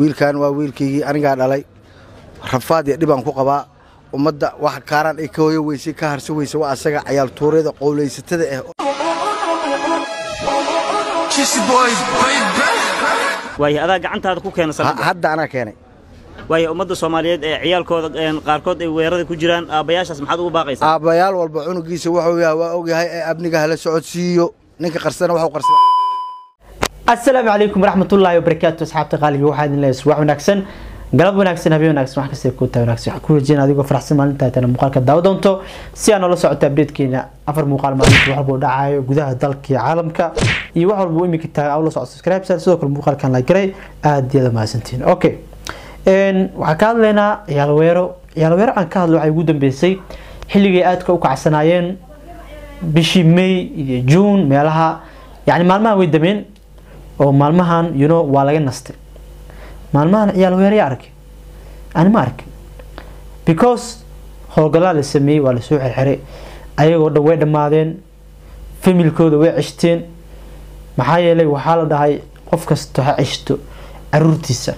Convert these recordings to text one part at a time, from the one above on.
wiilkan waa wiilkaygii anigaa dhalay rafaad iyo dhibaan ku qabaa ummadda wax kaaraan ay ka hoyo weysay ka harso weysa waa asaga cayaal tuuryada qowlaysatada ah waayo adaa gacantaada ku keena Ha- saldhigga hadda anaa keenay waayo ummadda soomaaliyeed ee ciyaalkooda een, qaarkood ay weerarada ku jiraan aabbayaashaas maxaad ugu baaqaysaa aabbayaal walba cunugiisa wuxuu yahay waa ogyahay ee amniga hala socodsiiyo ninka qarsana waxuu qarsada asalaamu calaykum waraxmatullaahi wabarakaatu asxaabta qaaliga waxaa idin leeyahay subax wanaagsan galab wanaagsan habeen wanaagsan wax kasta ku taa wanaagsan waxaan ku rajeyna adigoo faraxsan maalinta tana muuqaalka daawo doonto si aan noola socoto updatekeena afar muuqaal maalinta wax walba oo dhacayo gudaha dalka iyo caalamka iyo wax walba u imika taagan aw la socoto subscribe sar sidoo kale muuqaalkan la garay aad iyo aad mahadsantihiin okay een waxaan ka hadlaynaa ciyaal weero ciyaal weero aan ka hadlo waxay ugu dambeysay xilligay aadka u kacsanaayeen bishii may iyo june meelaha yani maalmahan way dameen oo maalmahan you know waa laga nastay maalmahan ciyaal weeraya arkay ani ma arkin because howlgallaa la sameeyey waa lasoo xirxiray ayagoo dhan way dhammaadeen familkooda way ceshteen maxaa yeelay waxaa la dhahay qof kasta ha ceshto caruurtiisa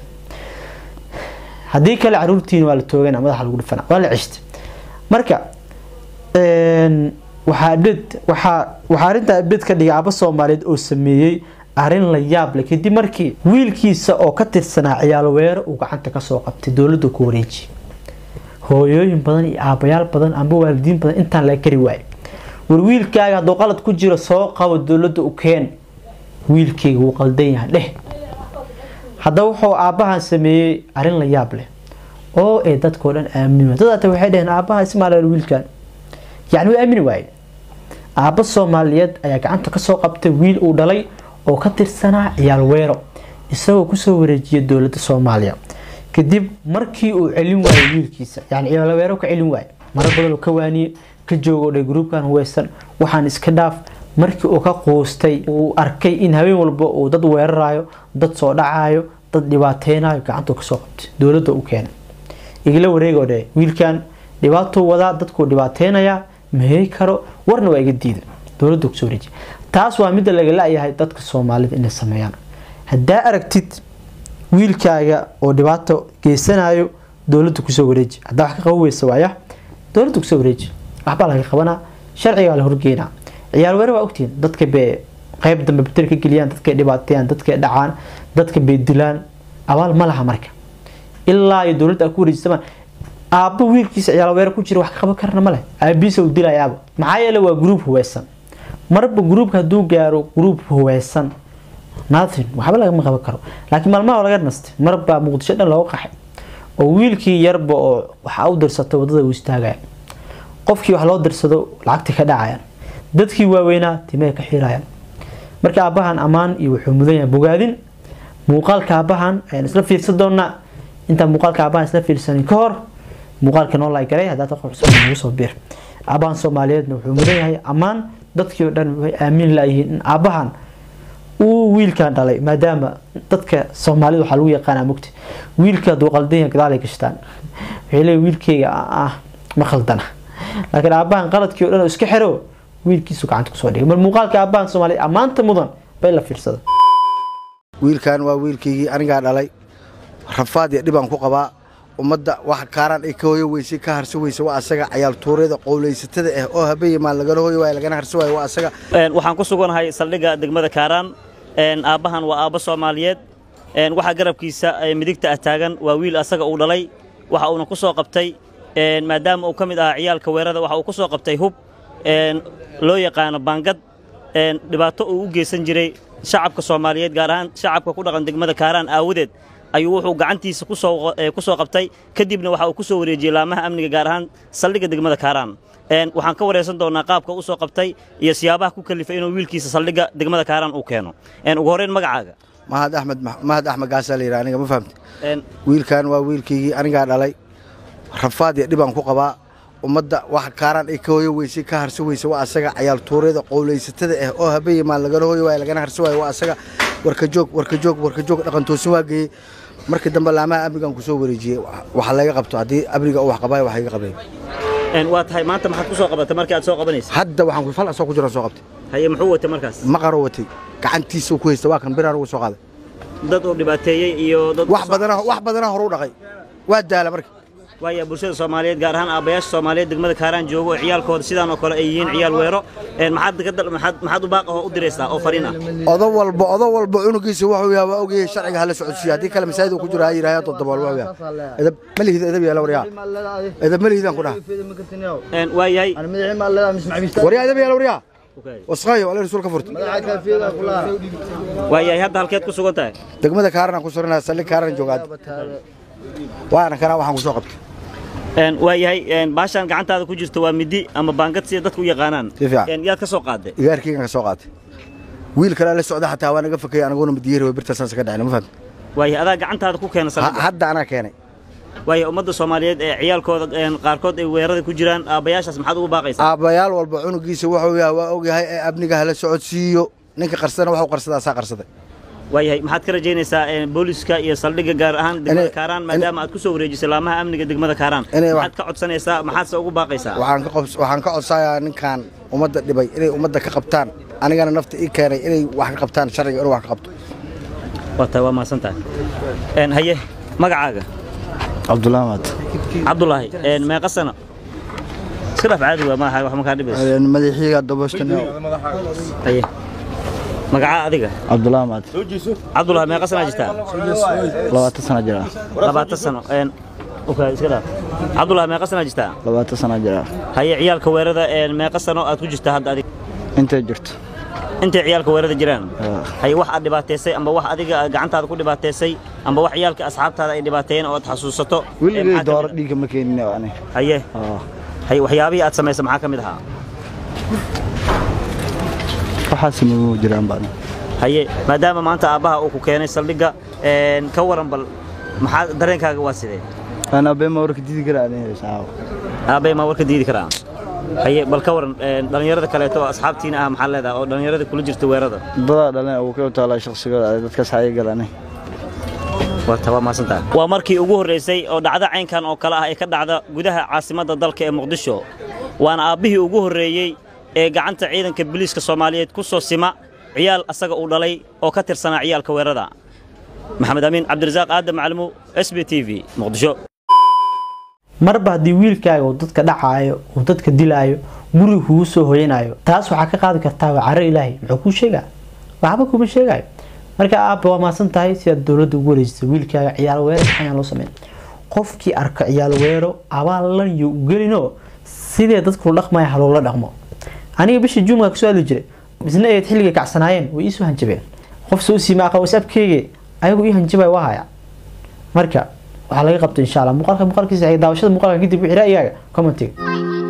haddii kale caruurtiina waa la toogana madaxa lagu dhifana waa la ceshta marka een, waxaa update waxaa waxaa arrintaa update ka dhigay aaba soomaaliyeed oo sameeyey arrin la yaab leh kadib markii wiilkiisa oo ka tirsanaa ciyaal weero uu gacanta kasoo qabtay dowladda ku wareejiyay hooyooyin badan iyo aabayaal badan amba waalidiin badan intaan laga kari waayay war wiilkaaga hadduu qalad ku jiro soo qabo dowladda u keen wiilkayga wuu qaldan yahay dheh haddaba wuxuu aabbahan sameeyey arrin la yaab leh oo ay dadkao dhan aamini dad hata waxay dhaheen aabbaha ismaaleel wiilkan yacni way aamini waayeen aabba soomaaliyeed ayaa gacanta kasoo qabtay wiil uu dhalay oo ka tirsanaa ciyaal weero isagoo kusoo wareejiyay dowladda soomaaliya kadib markii uu celin waayay wiilkiisa yani ciyaal weero ka celin waayay maro badan oo ka waaniyey ka joogo dhay gruubkan huweysan waxaan iska dhaaf markii uu ka quustay uu arkay in habeen walba uu dad weerarayo dad soo dhacayo dad dhibaateynayo gacantuu kasoo qabtay dowladda u keenay igala wareegoo dhe wiilkan dhibaatuu wadaa dadkuu dhibaateynayaa mahey karo warna waa iga diida dowladda kusoo wareejiya taas waa midda laga la-yahay dadka soomaalida inay sameeyaan haddaa aragtid wiilkaaga oo dhibaato geysanayo dowladda kusoo wareeji haddaa wax ka qaban weysa waaya dowladda kusoo wareeji waxbaa laga qabanaa sharcigaa la horgeynaa ciyaal weere waa ogtihiin dadka bay qeyb dambe bater ka geliyaan dadkay dhibaateeyaan dadkay dhacaan dadka bay dilaan abaal ma laha marka ilaa iyo dowladda ku wareejisamaan aabba wiilkiisa ciyaal weere ku jira wax ka qaban karna ma leh aabiisa uu dilayaaba maxaa yeele waa gruub huweysan marba gruubka hadduu gaaro gruub huweysan nothing waxba lagama qaban karo laakiin maalmaha waa laga nastay marbaa muqdisho dhan looga qaxay oo wiilkii yarba oo waxa u dirsatay wadada uu istaagaya qofkii wax loo dirsado lacagta ka dhacayaan dadkii waaweynaa timay ka xirayaan marka aabbahan ammaan iyo wuxuu mudan yahay bogaadin muuqaalka aabbahan ayaan isla fiirsan doonaa intaan muuqaalka aabbahan isla fiirsanin ka hor muuqaalka noo laay garay haddaad qof cusub nagu soo biir aabbahan soomaaliyeedna wuxuu mudan yahay ammaan dadkii oo dhan way aamin layihiin in aabbahan uu wiilkan dhalay maadaama dadka soomaalida waxaa lagu yaqaanaa mugti wiilka hadduu qaldan yahay gadaal ay gashtaan waxay leeyihin wiilkayga ah ma khaldana laakiin aabbahan qaladkii oo dhan oo iska xiro wiilkiisu gacanta kusoo dhigay mar muuqaalka aabbahan soomaaliyeed ammaanta mudan bay la fiirsada wiilkan waa wiilkaygii anigaa dhalay rafaad iyo dhibaan ku qabaa ummadda wax kaaraan ay ka hoyo weysay ka harso weysa waa asaga cayaal tuuryada qowlaysatada ah oo habeen maan lagala hoyo waayo lagana harso waayo waa asaga Een, waxaan ku suganahay saldhigga degmada kaaraan een, aabbahan waa aabbo soomaaliyeed een, waxaa garabkiisa ee, midigta ah taagan waa wiil asaga uu dhalay waxa uuna ku soo qabtay een, maadaama uu ka mid ahaa ciyaalka weerada waxa uu ku soo qabtay hub een, loo yaqaano baangad een, dhibaato uu u geysan jiray shacabka soomaaliyeed gaar ahaan shacabka ku dhaqan degmada kaaraan aawadeed ayuu wuxuu gacantiisa ku soo ee, ku soo qabtay kadibna waxa uu ku soo wareejiyey laamaha amniga gaar ahaan saldhigga degmada kaaraan Een, waxaan ka wareysan doonaa qaabka u soo qabtay iyo siyaabaha ku kalifay inuu wiilkiisa saldhigga degmada kaaraan uu keeno Een, ugu horreyn magacaaga mahad axmed mahad axmed gaasaa la yidhaha aniga ma fahamti Een, wiilkan waa wiilkaygii anigaa dhalay rafaad iyo dhibaan ku qabaa ummadda wax kaaraan ay ka hoyo weysay ka harso weysa waa asaga cayaal tuuryada qowlaysatada ah oo habeen maan lagala hoyo waayo lagana harso waayo waa asaga warka joog warka joog warka joog dhaqan toosin waa geeyey markii dambe laamaha amnigan kusoo wareejiyey waxa laga qabto haddii amniga uu wax qabaayo wax iga qabeen een, waa tahay maanta maxaad ku soo qabatay markii aad soo qabanaysa hadda waxaan ku fal asoo ku jiraan soo qabtay haye muxuu watay markaas maqaro watay gacantiisa ku haysta waa kan biraan ugu soo qaaday dad uu dhibaateeyey iyo dad wax badana wax badana horu dhaqay waa daala marka waaya bulshada soomaaliyeed gaar ahaan aabbayaasha soomaaliyeed degmada kaaraan joogo oo ciyaalkooda sidaan oo kale ay yihiin ciyaal weero een maxaad ka dal- maxaad maxaad u baaq ahoo u diraysaa oo fariin ah odo walba odo walba cunugiisa wuxuu yahay waa ogyahay sharciga hala socodsiiya haddii kale masaajid uu ku jiro ha yidhahya toddobaal waa ogyahay edab ma lihid edab yaala waryaa edab ma lihidaan ku dhaha Een, waayahay waryaa edab yaala waryaa wasqaayo alle rasuul ka furta waayahay hadda halkeed ku sugan tahay degmada kaaran aan ku suranaa saldhig kaaran joogaad waana kanaa waxaan ku soo qabtay Een, waayahay een, baashaan gacantaada ku jirta waa midi ama baangad sida dadku u yaqaanaan Si fiican. Een, yaad ka soo qaaday igaarkeygan ka soo qaatay wiil kale la socda xataa waa naga fakayay anaguna madiyeeri way birtaasaan ka dhacin ma fahamta waayahay adaa gacantaada ku keena Ha- saldhigga hadda anaa keenay waayahay ummadda soomaaliyeed ee ciyaalkooda een, qaarkood ay weerada ku jiraan aabbayaashaas maxaad ugu baaqaysaa aabbayaal walba cunugiisa wuxuu yahay waa ogyahay ee amniga hala socodsiiyo ninka qarsadana waxuu qarsadaa saa qarsaday waayahay maxaad ka rajaynaysaa een, booliska iyo saldhigga gaar ahaan degmada Inay- kaaraan maadaama aad ku soo wareejisay laamaha amniga degmada kaaraan Inay wax- maxaad ka codsanaysaa maxaadse ugu baaqaysaa waxaan ka qobs- waxaan ka codsayaa ninkan ummadda dhibay inay ummadda ka qabtaan anigana nafta ii keenay inay wax ka qabtaan sharciga inuu wax ka qabto waa tahay waa mahadsan tahay Een, haye magacaaga cabdulaamad cabdulaahi een, meeqa sano iska dhaaf caadi waa maaha wax makaa dhibayso madaxiiga dabashtan haye magacaa adiga cabdulaamad cabdulaahi meeqa sanaa jirtaa labaatan sana jira labaatan sano een, okay, iska dhaaf cabdulaahi meeqa sanaa jirtaa labaatan sana jira haye ciyaalka weerada een, meeqa sano aad ku jirtaa hadda adiga intay jirto intay ciyaalka weerada jiraan Ah. haye wax aad dhibaateysay amba wax adiga aad gacantaada ku dhibaateysay amba wax ciyaalka asxaabtaada ay dhibaateeyeen oo aad xasuusato Een, weligay maxaa ka dooro mid dhiigga ma keenin ani ah? haye Ah, haye waxyaabihii aad samaysay maxaa ka mid ahaa waxaas magu jiraan baan haye maadaama maanta aabbaha uu ku keenay saldhigga een, ka waran bal maxaa dareenkaaga waa sidee ana been ma warka didi karaa ani heesaa aabbay ma warka diidi karaa haye bal ka waran een, dhallinyarada kaleeto oo asxaabtiina ah maxaa leedahay oo dhallinyarada kula jirta weerada dadaa dhaleen uu ka taalaa shaqsigooda dadkaas xayay galani waa waa mahadsantahay waa markii ugu horreysay oo dhacdo caynkan oo kale ah ay ka dhacda gudaha caasimadda dalka ee muqdisho waana aabbihii ugu horreeyey ee gacanta ciidanka biliiska soomaaliyeed ku soo sima ciyaal asaga uu dhalay oo ka tirsanaa ciyaalka weerada maxamed amiin cabdirasaaq aadam macalimow s b t v muqdisho marba haddii wiilkaaga uu dadka dhacaayo uu dadka dilaayo guriga kugu soo hoyanayo taas waxaa ka qaadi kartaa waa caro ilaahay muxuu kuu sheegaa waxba kuma sheegayo marka aabba waa mahadsan tahay sidaad dowladda ugu wareejisay wiilkaaga ciyaal weero ayaan loo sameyn qofkii arka ciyaal weero abaalan iyo u gelino sidee dadku dhaqmaya haloola dhaqmo aniga bishii juumka kasoo hadli jiray isna eed xilliga kacsanaayeen way iisoo hanjabeen qof soo siimaaqa whatsappkeyga ayagu ii hanjabay waa haya marka waxaa laga qabta insha allah muuqaalka muuqaalkiisa daawashada muuqaalka kadib wixii ra'yigaaga commentiga